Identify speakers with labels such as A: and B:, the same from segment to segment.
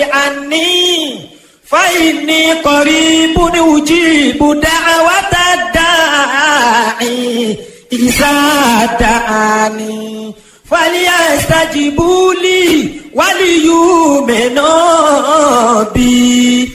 A: عني فإني قريب أجيب دعوة الداعي إذا دعاني فليستجيبوا لي وليؤمنوا بي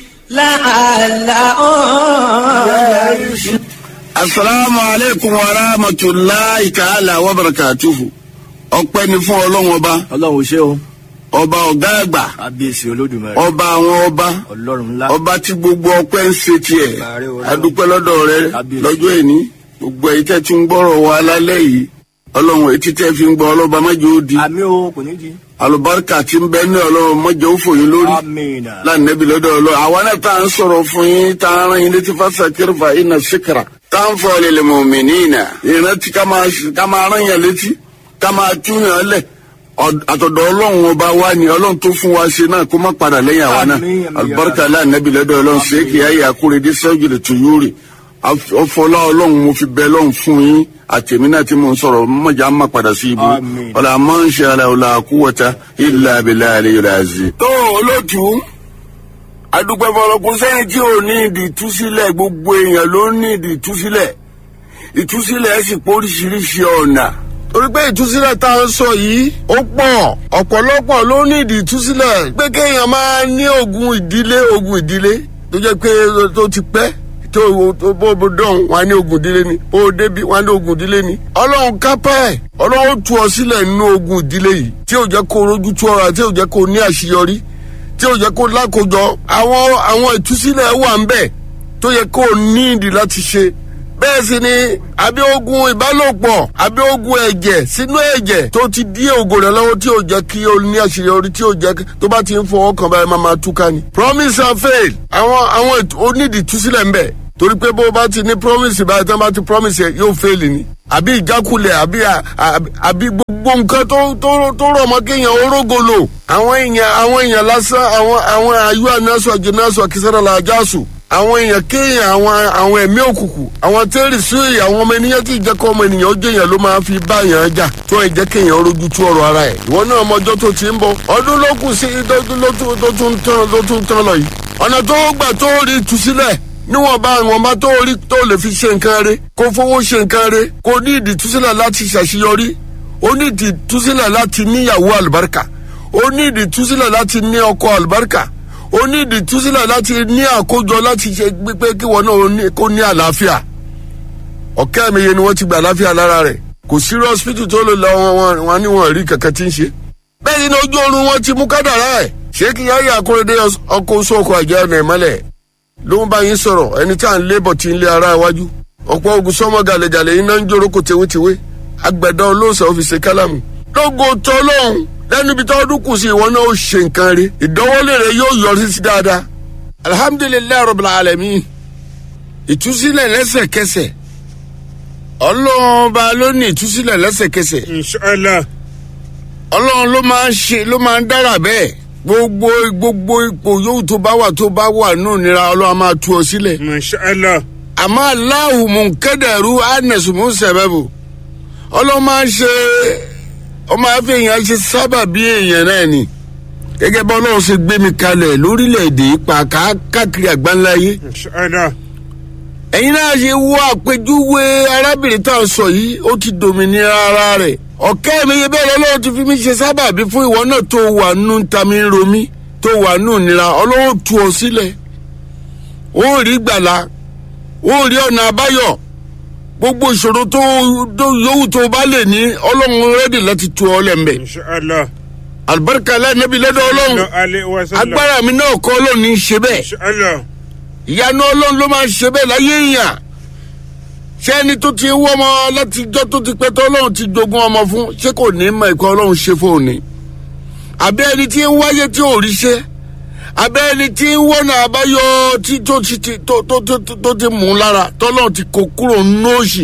A: لعلهم
B: asalaamu aleykum wa rahmatulahi ta'ala wa barakatuhu ọpẹ́ ni fún ọlọ́run ọba
C: ọlọ́run ṣé o
B: ọba ọ̀gá àgbà
C: kábíyèsí olódùmarè
B: ọba àwọn ọba
C: ọlọ́run ńlá
B: ọba tí gbogbo ọpẹ́ ń ṣe tiẹ̀
C: Ààrẹ Ọlọ́run.
B: adúpẹ́ lọ́dọ̀ rẹ
C: Kábíyèsí.
B: lọ́jọ́ èní gbogbo èyí tẹ́ ti ń gbọ́rọ̀ wa lálẹ́ yìí ọlọ́run etí tẹ́ fi ń gbọ́ ọlọ́ba mọ́jọ́ ó di
C: àmì o kò ní di
B: alùbáríkà tí ń bẹ ní ọlọ́run mọ́jọ́ ó fòyín lórí
C: amina
B: lánàbí lọ́dọ̀ ọlọ́ àwa náà tá à ń sọ̀rọ̀ fún yín tá à ń rán yín létí fásakiri fa iná síkìrà tá à ń fọ lèlè mọ̀mìnínà ìrántí ká máa ká máa rán yàn létí ká máa túyàn lẹ̀ Ọ̀d- àtọ̀dọ̀ ọlọ́run ọba wa ni ọlọ́run tó fún wa ṣe náà kó má padà lẹ́yìn àwa náà
C: Àmín, àmín,
B: alùbáríkà lánàbí lọ́dọ̀ ọlọ́run ṣèkì ayé àkúrẹ́dẹ́ sẹ́jùlẹ̀ tó yúrì ọfọlá ọlọ́run mo fi bẹ ọlọ́run fún yín àtẹ̀mí náà tí mo ń sọ̀rọ̀ mọ̀jà má padà sí ibu
C: Àmín.
B: ọ̀là máa ń ṣe àlà ọ̀là àkúwọ̀ta ìlà abilà àlẹ́ yọ̀lá àzì. tó olóòtú adúpẹ́ fọlọ́kùn sẹ́yìn tí ò ní ìdí ìtúsílẹ̀ gbogbo èèyàn ló ní ìdí ìtúsílẹ̀ ìtúsílẹ̀ sì pé oríṣiríṣi ọ̀nà. torí pé ìtúsílẹ̀ tá a ń sọ yìí ó pọ̀ ọ̀pọ̀lọpọ̀ ló ní ìdí ìtúsílẹ̀ pé kéèyàn máa ní ogun ìdílé ogun ìdílé tó jẹ́ pé tó ti pẹ́ tó tó bó bó dán wọn á ní ogun ìdílé ni bó o débi wọn á ní ogun ìdílé ni. ọlọ́run kápá ẹ̀ ọlọ́run tú ọ sílẹ̀ nínú ogun ìdílé yìí tí ò jẹ́ kó rojú tú ọ̀rọ̀ tí ò jẹ́ kó ní àṣeyọrí tí ò jẹ́ kó lákòjọ àwọn àwọn ìtúsílẹ̀ wà ń bẹ̀ tó yẹ kó ní ìdí láti ṣe bẹ́ẹ̀ sì ni àbí ogun ìbálòpọ̀ àbí ogun ẹ̀jẹ̀ sínú ẹ̀jẹ̀ tó ti dí ògo rẹ̀ lọ́wọ́ tí ò jẹ́ kí o ní àṣeyọrí tí ò jẹ́ kí- tó bá ti ń fọwọ́ kan báyìí máa máa túká ni. promise and fail àwọn àwọn ètò onídìí túsílẹ̀ ń bẹ̀ torí pé bó o bá ti ní promise báyìí tí wọ́n bá ti promise yẹ yóò fail ni. àbí ìjákulẹ̀ àbí à- à- àbí gbogbo nǹkan tó tó tó rọ̀ mọ́ kéèyàn orógolo. àwọn èèyàn àwọn èèyàn lásán àwọn àwọn ayú ànásọ àjẹnásọ kìsàrà làjásù àwọn èèyàn kéèyàn àwọn àwọn ẹ̀mí òkùnkùn àwọn tẹ́rì sí àwọn ọmọ ènìyàn tí ìjẹ́ kọ́ ọmọ ènìyàn ó jẹ́ èèyàn ló máa fi bá èèyàn jà tó ẹ̀ jẹ́ kéèyàn rojú tú ọ̀rọ̀ ara ẹ̀ ìwọ náà ọmọjọ́ tó ti ń bọ̀ ọdún ló kù sí lọ́dún ló tún- tó tún tán ló tún tán lọ yìí ọ̀nà tó gbà tó rí ìtúsílẹ̀ níwọ̀nba ìwọ̀nba tó rí tó lè fi ṣe nǹkan rẹ̀ kó fowó ṣe nǹkan rẹ̀ kó ní ìdí ìtúsílẹ̀ láti ṣàṣeyọrí ó ní ìdí ìtúsílẹ̀ láti níyàwó àlùbáríkà ó ní ìdí ìtúsílẹ̀ láti ní ọkọ àlùbáríkà ó ní ìdí ìtúsílẹ̀ láti ní àkójọ láti ṣe pé kí wọn náà ó ní- kó ní àlàáfíà ọ̀kẹ́ mi yẹn ni wọ́n ti gba àlàáfíà lára rẹ̀ kò sí hospital tó lè lọ wọn wọn- wọn ní wọn rí kankan tí ń ṣe. bẹ́ẹ̀ ni ojú oorun wọn ti mú kádàrá ẹ̀ ṣé kí yáyà akóredé ọkọ̀ oṣù ọkọ̀ àjẹ́ ọ̀nà ìmọ́lẹ̀ ló ń bá yín sọ̀rọ̀ ẹni tí à ń lébọ̀ tí ń lé ara iwájú ọ̀pọ̀ ogun sọ́mọ gàlẹ́gàlẹ́ iná ń jóró kò tewétewé agbẹ̀dọ̀ olóòsàn ọ́fíìsì kálámù lógo tó lóhùn lẹ́nu ibi tó ọdún kù sí ìwọ náà ó ṣe nǹkan rí ìdánwọ́lé rẹ yóò yọrí sí dáadáa alhamdulilayi rabbil alamin ìtúsílẹ̀ lẹ́sẹ̀kẹsẹ̀ ọlọ́run ọba ló ní ìtúsílẹ̀ lẹ́sẹ̀kẹsẹ̀
D: inshallah
B: ọlọ́run ló máa ń ṣe ló máa ń dára bẹ́ẹ̀ gbogbo gbogbo ipò yòówù tó bá wà tó bá wà nù nira ọlọ́run á máa tú ọ sílẹ̀
D: inshallah
B: àmọ́ aláwù mùkẹ́dẹ̀rú ánẹ̀sùmù sẹ̀bẹ̀bù ọlọ́run máa ń ṣe ọmọ afẹ́yìn ṣe sábà bí èèyàn náà ni gẹ́gẹ́ bá ọlọ́run ṣe gbé mi kalẹ̀ lórílẹ̀‐èdè ipa káàkiri àgbáńláyé
D: inshallah
B: ẹ̀yin náà ṣe wo àpèjúwe arábìnrin tá a sọ yìí ó ti dòmìnira ara rẹ̀ ọ̀kẹ́ mi yẹ bẹ́ẹ̀ lọ́wọ́ ti fi mí ṣe sábàbí fún ìwọ náà tó wà nù tami ń romí tó wà nù nira ọlọ́wọ́ tu ọ sílẹ̀ ó rí gbàlà ó rí ọ̀nà àbáyọ gbogbo ìṣòro tó tó yòówù tó bá lè ní ọlọ́run rẹ́dì láti tu ọ lẹ́m̀bẹ̀
D: inshallah
B: àlùbáríkà lẹ́nẹ́bí lọ́dọ̀ ọlọ́run
D: alẹ́ wa sallam
B: agbára mi náà kọ́ ọlọ́run ní í ṣe bẹ́ẹ̀
D: inshallah
B: ìyanu ọlọ́run ló máa ń ṣe bẹ́ẹ̀ láyé èèyàn ṣé ẹni tó ti wọ́ ọmọ látijọ́ tó ti pẹ́ tó ọlọ́run ti jogún ọmọ fún ṣé kò ní mọ ìkọ́ ọlọ́run ṣe fóun ni àbẹ́ ẹni tí ń wáyé tí ò rí ṣe àbẹ́ ẹni tí ń wọ́nà àbáyọ tí tó ti ti tó tó tó tó- tó ti mú un lára tọ́lọ́run ti kó kúrò nóòṣì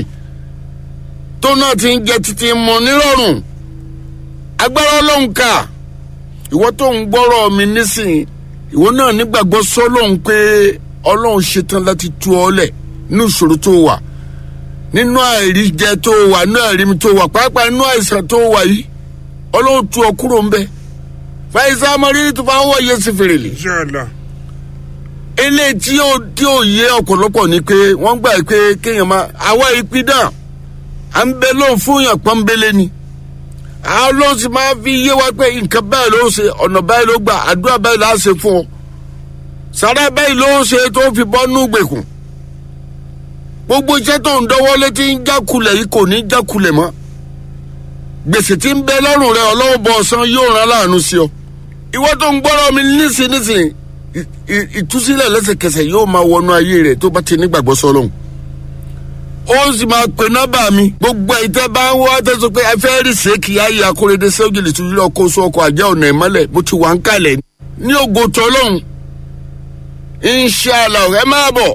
B: tó náà ti ń jẹ títí mọ nírọ̀rùn agbára ọlọ́run kà ìwọ tó ń gbọ́rọ̀ mi nísìnyí ìwọ náà nígbàgbọ́ sọ́lọ́run pé ọlọ́run ṣetán láti tú ọ lẹ̀ nínú ìṣòro tó wà nínú àìríjẹ tó wà nínú àìrími tó wà pàápàá nínú àìsàn tó wà yìí ọlọ́run tú ọ kúrò ń bẹ fàyísà mọ̀rí tó bá wọ̀ yẹ sí fèrèlè
D: inshallah
B: eléyìí tí ó tí ó yé ọ̀pọ̀lọpọ̀ ni pé wọ́n gbà pé kéèyàn máa àwa ìpídà à ń bẹ lóun fún yàn pọ́nbélé ni àwọn ló sì máa fi yé wa pé nǹkan báyìí ló ṣe ọ̀nà báyìí ló gbà àdúrà báyìí là á ṣe fún ọ sàrà báyìí ló ṣe tó fi bọ́ nú gbèkùn gbogbo iṣẹ́ tó ń dọ́wọ́ létí ń jákulẹ̀ yìí kò ní jákulẹ̀ mọ́ gbèsè tí ń bẹ lọ́rùn rẹ ọlọ́wọ́ bọ̀ ọ̀sán yóò rán láàánú sí ọ ìwọ tó ń gbọ́rọ̀ mi nísìn nísìn ì- ì- ìtúsílẹ̀ lẹ́sẹ̀kẹsẹ̀ yóò máa wọnú ayé rẹ̀ tó bá ti nígbàgbọ́ sọ́lọ́hún ó sì máa pè nọ́mbà mi gbogbo ìtẹ́ bá ń wá tẹ́sán pé ẹ fẹ́ rí sèkì ayé akóredé sẹ́wọ́jìlì tó yílọ kó sọ ọkọ̀ àjẹ́ ọ̀nà ìmọ́lẹ̀ mo ti wà ń kalẹ̀ ní ògo tọ́lọ́hún inṣàlá ẹ máa bọ̀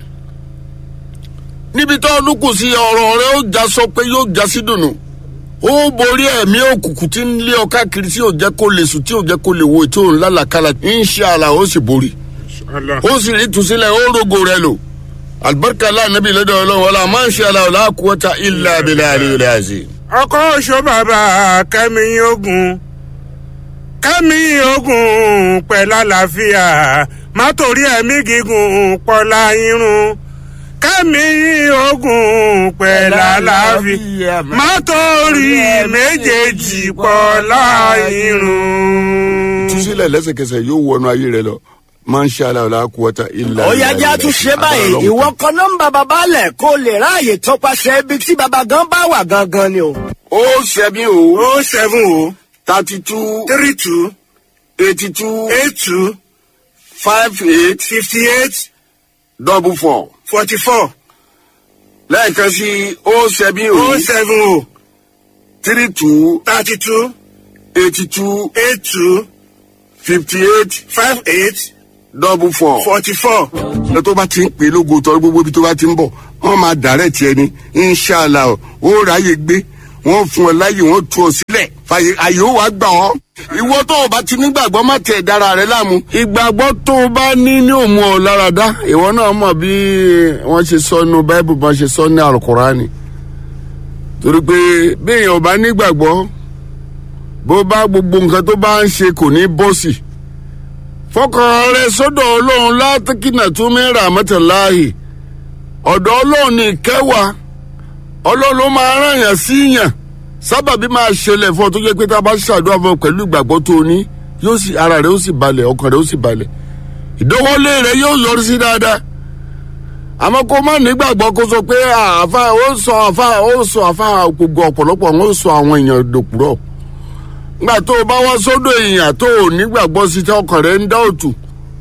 B: níbi tó ọdún kù sí ọ̀rọ̀ rẹ ó já sọ pé yóò já sí dùnú ó borí ẹ̀mí òkùnkùn tí ń lé ọ káàkiri tí ò jẹ́ kó lè sùn tí ò jẹ́ kó lè wo tí ò ń lálàkálà inṣàlá ó sì borí
D: inshallah
B: ó sì rí ìtúsílẹ̀ ó rogo rẹ lò alibarika lánàbí lọ́dọ̀ ọlọ́run wọlé àmọ́ inṣàlá ọ̀la kúwọ́ta ilà abilà àlèyé àzì.
D: ọkọ oṣù bàbá kẹmi ogun kẹmi ogun pẹ̀lú àlàáfíà má torí ẹ̀mí gígùn pọ̀lá irun kẹmi ogun pẹ̀lú àlàáfíà má torí méjèèjì pọ̀lá irun.
B: ìtúsílẹ̀ lẹ́sẹ̀kẹsẹ̀ yóò wọnú ayé rẹ lọ máa ń ṣe aláwọ̀lá kúwọ́ta ilà
A: ó yá jẹ́ àtúnṣe báyìí ìwọ kan nọ́mbà bàbá lẹ̀ kó lè ráàyè tọpasẹ̀ ibi tí bàbá gan bá wà gangan ni o.
B: ó ṣẹ́bi o
D: o seven o
B: thirty two
D: three two
B: eighty two
D: eight two
B: five eight
D: fifty eight
B: double four
D: forty four
B: lẹ́ẹ̀kan sí ó ṣẹ́bi o
D: o seven o
B: three two
D: thirty two
B: eighty two
D: eight two
B: fifty eight
D: five eight
B: double four.
D: forty four.
B: ẹ tó bá ti ń pè é lógo tọ́ gbogbo ibi tó bá ti ń bọ̀ wọ́n máa dàrẹ́ tiẹ̀ ni inṣàlá o ó ráyè gbé wọ́n fún ọ láyè wọ́n tú ọ sílẹ̀ fàyè àyè ó wàá gbà ọ́. ìwọ tó o bá ti nígbàgbọ́ má tẹ̀ dára rẹ láàmú. ìgbàgbọ́ tó o bá ní ní òmu ọ lára dá ìwọ náà mọ̀ bí wọ́n ṣe sọ nínú báíbù bá ṣe sọ ní àlùkùránì. torí pé bí èèyàn ò bá nígbàgbọ́ bó bá gbogbo nǹkan tó bá ń ṣe kò ní bọ́sì fọkàn rẹ sọdọ ọlọrun látìkínà tún mẹ́ra mẹ́tẹ̀láàyè ọ̀dọ̀ ọlọ́run ní ìkẹwàá ọlọ́run ló máa rán yàn sí yàn sábàbí máa ṣẹlẹ̀ fún ọ tó jẹ́ pé tá a bá ṣàdúrà fún ọ pẹ̀lú ìgbàgbọ́ tó o ní yóò sì ara rẹ ó sì balẹ̀ ọkàn rẹ ó sì balẹ̀ ìdánwọ́lé rẹ yóò yọrí sí dáadáa àmọ́ kó má nígbàgbọ́ kó sọ pé àfa ó sọ àfa ó sọ àfa gbogbo ọ̀pọ̀lọpọ̀ ó sọ àwọn èèyàn dòkúrọ̀ nígbà tó o bá wá sódò èèyàn tó o nígbàgbọ́ sí tí ọkàn rẹ ń dá òtù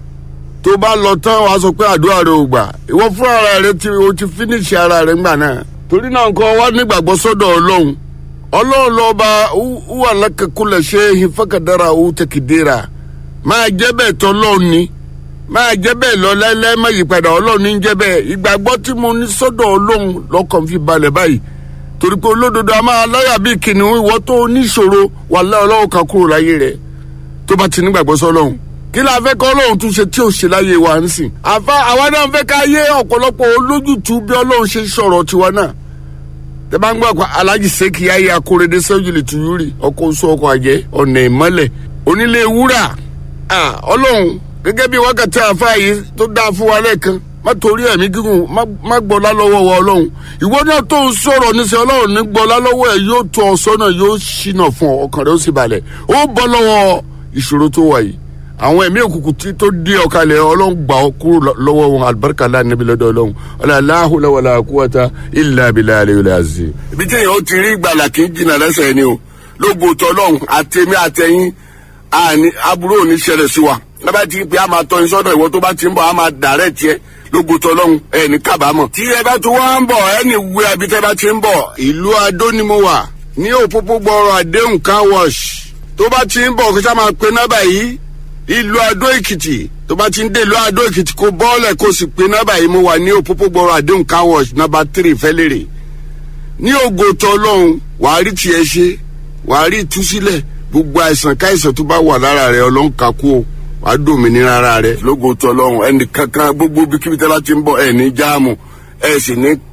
B: tó bá lọ tán wàá sọ pé àdúrà rẹ ò gbà ìwọ fún ara rẹ tí o ti fínísì ara rẹ ńgbà náà torí náà nǹkan wá nígbàgbọ́ sọ́dọ̀ ọlọ́run ọlọ́run lọ́ba wà lákàkúlẹ̀ ṣe ìfọkàdára owó tẹkìdéra máa jẹ́ bẹ́ẹ̀ tọ́ lọ́run ni máa jẹ́ bẹ́ẹ̀ lọ láíláí má yí padà ọlọ́run ní jẹ́ bẹ́ẹ̀ ìgbàgbọ́ tí mo ní sọ́dọ̀ ọlọ́run lọ́kàn fi balẹ̀ báyìí torí pé olódodo a máa láyà bíi kìnìún ìwọ tó níṣòro wà láyà ọlọ́run kan kúrò láyé rẹ̀ tó bá ti nígbàgbọ́ sọ́lọ́run kí la fẹ́ kọ́ ọlọ́run tún ṣe tí ò ṣe láyé wa nísìn àfa àwa náà fẹ́ ká yé ọ̀pọ̀lọpọ̀ olójútu bí ọlọ́run ṣe sọ̀rọ̀ tiwa náà tẹ bá ń gbọ́ àpá alájì sẹ́kì ayé akóredé sẹ́jìlì tuyúrì ọkọ̀ oṣù ọkọ̀ àjẹ́ ọ̀nà ìmọ́lẹ̀ onílé wúrà ọlọ́run gẹ́gẹ́ bí wákàtí àfa yìí tó dáa fún wa lẹ́ẹ̀kan má torí ẹ̀mí gígùn má gbọ́lá lọ́wọ́ wa ọlọ́run ìwọ náà tó ń sọ̀rọ̀ níṣẹ́ ọlọ́run ní gbọ́lá lọ́wọ́ ẹ̀ yóò tó ọ sọ́nà yóò ṣìnà fún ọ ọkàn rẹ ó sì balẹ̀ ó bọ́ lọ́wọ́ ìṣòro tó wà yìí àwọn ẹ̀mí òkùnkùn tí tó dé ọ̀kalẹ̀ ọlọ́run gbà ọ kúrò lọ́wọ́ wọn alibarika láàánú lọ́dọ̀ ọlọ́run ọlọ́láhùlọ́wọ́lá kúwọ́ta ilà abilà alẹ́ àzì. ibi tí èèyàn ti rí ìgbàlà kì í jìnnà lẹ́sẹ̀ ni o lógo tọ́lọ́run àtẹ̀mí àtẹ̀yìn aburú ò ní ṣẹlẹ̀ sí wa lábàá ti pé a máa tọ́ iṣẹ́ ìwọ tó bá ti ń bọ̀ a máa dàrẹ́ tiẹ̀ lógo tọ́lọ́run ẹ̀ ní kábàámọ̀. tí ẹ bá tún wá ń bọ̀ ẹ ní wú ẹbí tẹ́ bá ti ń bọ̀ ìlú adó ni mo wà ní òpópó gbọ́rọ̀ àdéhùn car wash tó bá ti ń bọ̀ kí sá máa pe nọ́bà yìí ìlú adó èkìtì tó bá ti ń dé ìlú adó èkìtì kó bọ́ọ̀lẹ̀ kó sì pe nọ́bà yìí mo wà ní òpópó gbọ́rọ̀ àdéhùn car wash nọ́bà tírì fẹ́lẹ́rẹ̀ ní ògo tọ́lọ́run wàá rí tiẹ̀ ṣe wàá rí ìtúsílẹ̀ gbogbo àìsàn káìsàn tó bá wà lára rẹ ọlọ́run kakú o wàá dòmìnira ara rẹ lógo tọlọ́run ẹnì kankan gbogbo bíkíbi tẹ́lá ti ń bọ̀ ẹ̀ ní jáàmù ẹ̀ sì ní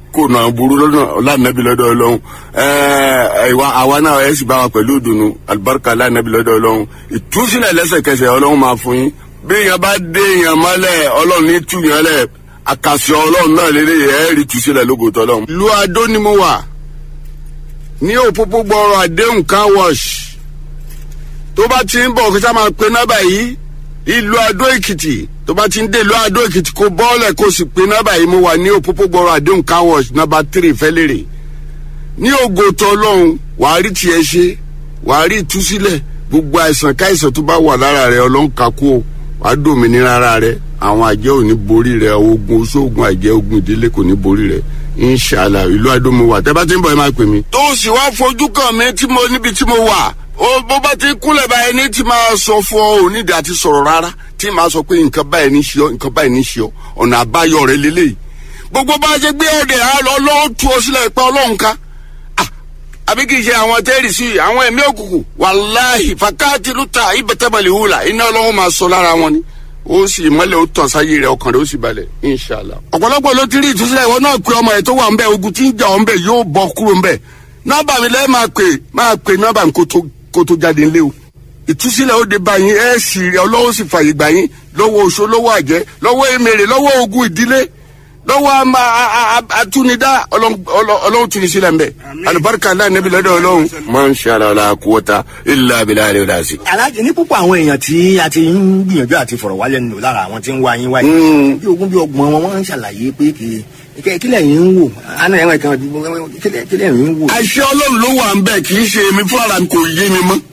B: kó nà burú lọ́nà ọlànàbí lọ́dọ̀ ọlọ́run ẹ̀ẹ́ ìwà àwa náà ẹ̀ sì bá wa pẹ̀lú ìdùnnú alibarika ọlànàbí lọ́dọ̀ ọlọ́run ìtúsílẹ̀ lẹ́sẹ̀kẹsẹ̀ ọlọ́run máa fún yín bí èèyàn bá dé èèyàn mọ́lẹ̀ ọlọ́run ní tú yẹn lẹ̀ àkàsọ̀ ọlọ́run náà lélẹ̀ ẹ̀ rí túsílẹ̀ lógótọ́ ọlọ́run. lu adó ni mo wà ní òpópó gbọ́rọ̀ àdéhùn car wash tó bá ti ń bọ̀ kí sá máa pe nọ́bà yìí ìlú adó èkìtì tó bá ti ń dé ìlú adó èkìtì kó bọ́ọ̀lẹ̀ kó sì pe nọ́bà yìí mo wà ní òpópó gbọ́rọ̀ àdéhùn car wash nọ́bà tírì fẹ́lẹ́rẹ̀ ní ògòtò ọlọ́run wàá rí tiẹ̀ ṣe wàá rí ìtúsílẹ̀ gbogbo àìsàn káìsàn tó bá wà lára rẹ ọlọ́run kakú o wàá dòmìnira ara rẹ àwọn àjẹ́ ò ní borí rẹ ogun oṣoògùn àjẹ́ ogun ìdílé kò ní borí rẹ inshala ìlú adómo wà tẹ́ bá ti ń bọ̀ ẹ máa pè mí. tó o sì wá fojú kàn mí tí mo níbi tí mo wà ó bó bá ti kúnlẹ̀ báyìí ní tí máa sọ fún ọ ò nídìí àti sọ̀rọ̀ rárá tí máa sọ pé nǹkan báyìí ní ṣe ọ nǹkan báyìí ní ṣe ọ ọ̀nà àbáyọ rẹ lélẹ́yìí gbogbo bá a ṣe gbé ọ̀dẹ̀ á lọ lọ́wọ́ tu ọ sílẹ̀ pé ọlọ́run ká àbí kì í ṣe àwọn tẹ́rì sí àwọn ẹ̀mí òkùnkùn wàláhì fàkáàtì lùtà ìbẹ̀tẹ̀bẹ̀lì hùlà iná ọlọ́run máa sọ lára wọn ni ó sì mọ́lẹ̀ ó tàn sáyé rẹ̀ ọkàn rẹ̀ ó sì balẹ̀ inshàlá. ọ̀pọ̀lọpọ̀ ló ti rí ìtúsílẹ̀ ìwọ náà pé ọmọ ẹ̀ tó wà ń bẹ̀ ogun tí ń jà ọ́ ń bẹ̀ yóò bọ́ kúrò ń bẹ̀ nọ́mbà mi lẹ́ẹ̀ máa pè máa pè nọ́mbà mi kó tó jáde ńlẹ́ o ìtúsílẹ̀ ó de bá yín ẹ̀ sì rí ọlọ́wọ́ sì fàyè gbà yín lọ́wọ́ oṣó lọ́wọ́ àjẹ́ lọ́wọ́ èmèrè lọ́wọ́ ogun ìdílé lọ́wọ́ atúnidá ọlọ́run tún ní sílẹ̀ ń bẹ̀ alibarika aláì níbi lọ́dọ̀ ọlọ́run. máa ń ṣe ara ọ̀la kúwọ́ta ilé abilá rẹ̀ rà sí.
C: alájẹ ní púpọ̀ àwọn èèyàn tí a ti ń gbìyànjú àti fọ̀rọ̀ wálẹ̀ nù lára àwọn tí ń wá yín wáyé bí ogún bí ọgbọ̀n wọn wọ́n ń ṣàlàyé pé kì í kílẹ̀ yín ń wò àná ẹ̀wọ̀n kan kílẹ̀ yín ń wò.
B: àṣẹ ọlọ́run ló wà ń bẹ̀ kì í ṣe èmi fún ara mi kò yé mi mọ́.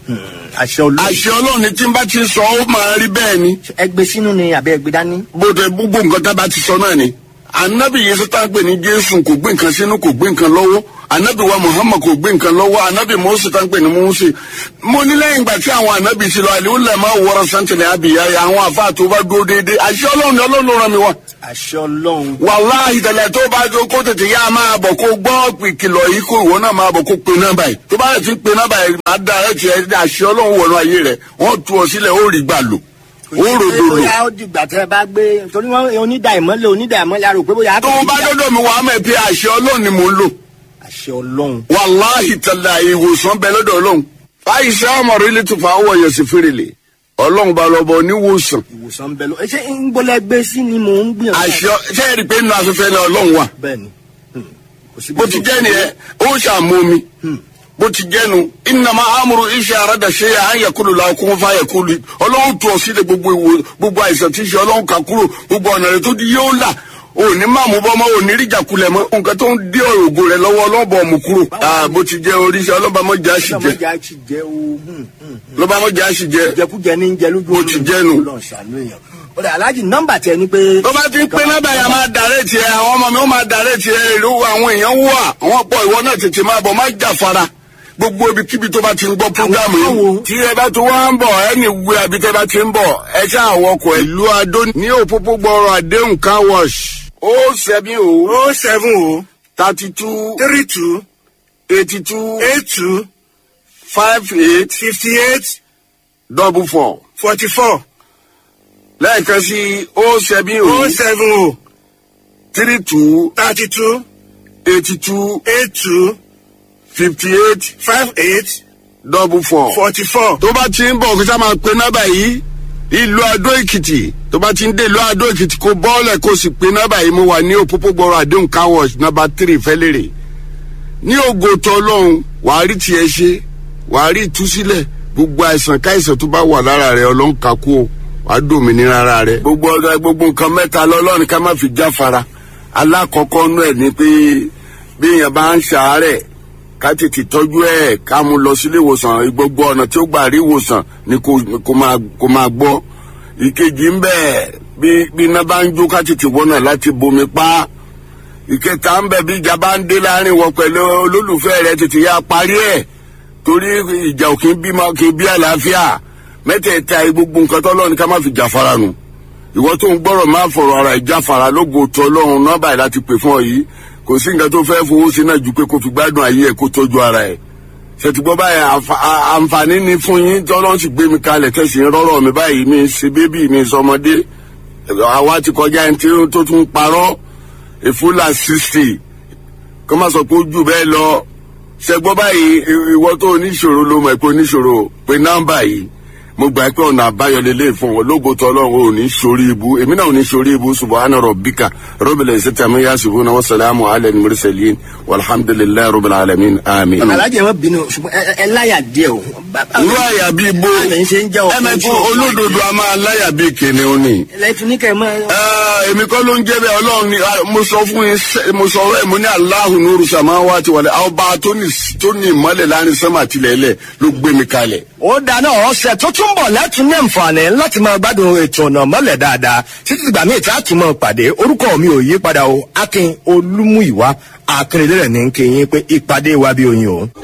C: àṣẹ olóòrùn
B: àṣẹ ọlọ́run ni tí n bá ti sọ ó máa rí bẹ́ẹ̀ ni.
C: ẹgbẹ́ sínú ni àbẹ́ ẹgbẹ́ dání.
B: bó tẹ gbogbo nǹkan tá a bá ti sọ náà ni anabi yìí sọ́tà pé ní jésù kò gbé nǹkan sínú kò gbé nǹkan lọ́wọ́ anabi wa muhammad kò gbé nǹkan lọ́wọ́ anabi mose tá pé ní mose mo ní lẹ́yìn ìgbà tí àwọn anabi ti lọ àlewò lẹ̀ máa wọra santẹ̀lẹ̀ abiya yẹ àwọn afa tó bá dúró déédéé àṣẹ ọlọ́run ni ọlọ́run ló ràn mí wá.
C: àṣẹ ọlọ́run.
B: wàláhì tẹ̀lẹ̀ tó bá tó kó tètè yá máa bọ̀ kó gbọ́ ìkìlọ̀ yìí kó ìwọ náà máa bọ̀ kó pe nọ́mbà yìí tó bá yẹ ti pe nọ́mbà yìí máa da ẹ̀ tiẹ̀ àṣẹ ọlọ́run wọnú ayé rẹ̀ wọ́n tu ọ sílẹ̀ ó rí gbà lò ó ròdò lò.
C: bóyá ó dìgbà tẹ bá gbé torí wọn onídà ìmọ́lẹ̀ onídà ìmọ́lẹ̀ arò pé bóyá.
B: tó o bá dọ́dọ̀ mi wàá mọ̀ pé àṣẹ ọlọ́run ni mò ń lò.
C: àṣẹ ọlọ́run.
B: wàláhì tẹ̀lé ìwòsàn bẹ lọ́dọ̀ ọlọ́run. àìsàn ọmọrin lè tún fa owó yẹn sí fèrèlè ọlọ́run bá lọ bọ níwòsàn.
C: ìwòsàn bẹ lọ ṣé ń gbọ́lẹ̀ gbé sí ni mò ń gbìyànjú.
B: àṣẹ ṣé ẹ rí i pé nínú afẹ́fẹ́ náà ọlọ́run wà.
C: bẹ́ẹ̀ni. kò sí
B: bó ti jẹ́ nìyẹn ó ṣàmú mi bó ti jẹ́nu ìnàmá amúru iṣẹ́ àràdà ṣe à ń yẹkulu la kún fún ayẹkulu ọlọ́run tó ọ sílẹ̀ gbogbo ìwò gbogbo àìsàn tí ń ṣe ọlọ́run kà kúrò gbogbo ọ̀nà rẹ̀ tó di yóò là òní máa mú bọ́mọ́ òní ríjà kulẹ̀ mọ́ nǹkan tó ń dé òrògbò rẹ̀ lọ́wọ́ ọlọ́bọ̀ mú kúrò bó ti jẹ́ oríṣẹ́ ọlọ́bàmọ́jà sì jẹ́
C: ọlọ́mọjà sì jẹ́ o.
B: ọlọ́bàmọ́jà sì jẹ́
C: jẹkújẹ ní jẹ lójú
B: bó ti jẹ́nu.
C: Ọlọ́run ṣàánú èèyàn. ó dà aláàjì nọ́mbà tẹ ni pé.
B: tó bá ti pé nọ́mbà yà máa dàrẹ́ tiẹ̀ àwọn ọmọ mi ó máa dàrẹ́ tiẹ̀ ìlú àwọn èèyàn wà àwọn pọ̀ ìwọ náà tètè máa bọ̀ má jà fara gbogbo ibikíbi tó bá ti ń gbọ́ programu
C: Àwọn
B: yìí
C: wo?
B: tí ẹ bá tó wá ń bọ̀ ẹni wé abi tẹ́ bá ti ń bọ̀ ẹ ṣe àwọn ọkọ̀ ìlú adó ní òpópó gbọ́rọ̀ àdéhùn car wash ó sẹ́mi o
D: oh seven oh
B: thirty two
D: three two
B: eighty two
D: eight two
B: five eight
D: fifty eight
B: double four
D: forty four
B: lẹ́ẹ̀kan sí ó sẹ́mi o
D: oh seven oh
B: three two
D: thirty two
B: eighty two
D: eight two
B: fifty eight
D: five eight
B: double four.
D: forty four.
B: tó bá ti ń bọ̀ kí sá máa pe nọ́bà yìí ìlú adó èkìtì tó bá ti ń dé ìlú adó èkìtì kó bọ́ọ̀lẹ̀ kó sì pe nọ́bà yìí mo wà ní òpópó gbọ́rọ̀ àdéhùn car wash nọ́bà tírì fẹ́lẹ́rẹ̀ ní ògo tó ọlọ́run wàá rí tiẹ̀ ṣe wàá rí ìtúsílẹ̀ gbogbo àìsàn káìsàn tó bá wà lára rẹ ọlọ́run ká kú o wàá dòmìnira ara rẹ. gbogbo ọ̀gá gbogbo nǹkan mẹ́ta lọ́lọ́run ká má fi jáfara alákọ̀ọ́kọ́ nú ẹ̀ ni pé bí èèyàn bá ń ṣàárẹ̀ ká tètè tọ́jú ẹ̀ ká mú lọ sílé ìwòsàn gbogbo ọ̀nà tí ó gbà rí ìwòsàn ni kò kò máa kò máa gbọ́ ìkejì ń bẹ̀ bí bí iná bá ń jó ká tètè wọ́nà láti bomi pa ìkẹta ń bẹ̀ bí ìjà bá ń dé láàrin wọ pẹ̀lú olólùfẹ́ rẹ tètè yá parí ẹ̀ torí ìjà ò kì í bímọ kì í bí àlàáfíà mẹ́tẹ̀ẹ̀ta gbogbo nǹkan tó lọ́ni ká má fi jà fara nù ìwọ tó ń gbọ́rọ̀ máa fọ̀rọ̀ ara ìjà fara lógo tó ọlọ́run nọ́bà yìí láti pè fún ọ yìí kò sí nǹkan tó fẹ́ fowó sí náà ju pé kó fi gbádùn ayé ẹ̀ kó tọ́jú ara ẹ̀ ṣètìgbọ́ báyìí àǹfà- à- àǹfààní ni fún yín tọ́lọ́n sì gbé mi kalẹ̀ tẹ̀sí ń rọ́rọ̀ mi báyìí mi ń ṣe bébì mi ń sọmọdé àwa ti kọjá ẹni tí ó- tó tún parọ́ ìfúlà sixty kó má sọ pé ó jù bẹ́ẹ̀ lọ ṣẹgbọ́n báyìí i- ìwọ tó oníṣòro ló mọ̀ pé oníṣòro pé nọ́mbà yìí mo gbà pé ọ̀nà àbáyọ lélẹ̀ fún wọn lógo tó ọlọ́run ò ní sórí ibu èmi náà ò ní sórí ibu subahana rabbika rabbil izzati amma yasifuna wa salamu ala al-mursalin walhamdulillahi rabbil alamin amin.
C: alájẹ wọn bínú ṣùgbọ́n ẹ- ẹ- ẹ láyà díẹ̀ o. Bàbá-
B: irú àyà bíi bó
C: Báyìí ṣe ń jẹ́ ọkùnrin
B: ẹ̀mẹ̀kú
C: tí ò-
B: olódodo a máa láyà bíi kìnìún ni.
C: ẹlẹ́tún ní kẹ́ ẹ máa.
B: Ah, èmi kọ́ ló ń jẹ́ bẹ́ẹ̀ ọlọ́run ni ah, mo sọ fún yín sẹ́- mo sọ ọ̀rọ̀ ẹ̀ mo ní aláhùn ní orúṣà máa wá ti wọlé àwọn ọba tó ní tó ní ìmọ́lẹ̀ láàrin sánmà tilẹ̀ ilẹ̀ ló gbé mi kalẹ̀.
C: ó dáná ọ̀sẹ̀ tó tún bọ̀ lẹ́tún ní àǹfààní láti máa gbádùn ètò ọ̀nà mọ́lẹ̀ dáadáa títí ìgbà míì tí a tún máa pàdé orúkọ mi ò yí padà o akin olúmúìwá akérèdé rẹ̀ ní kí yín pé ìpàdé wa bí oyin o.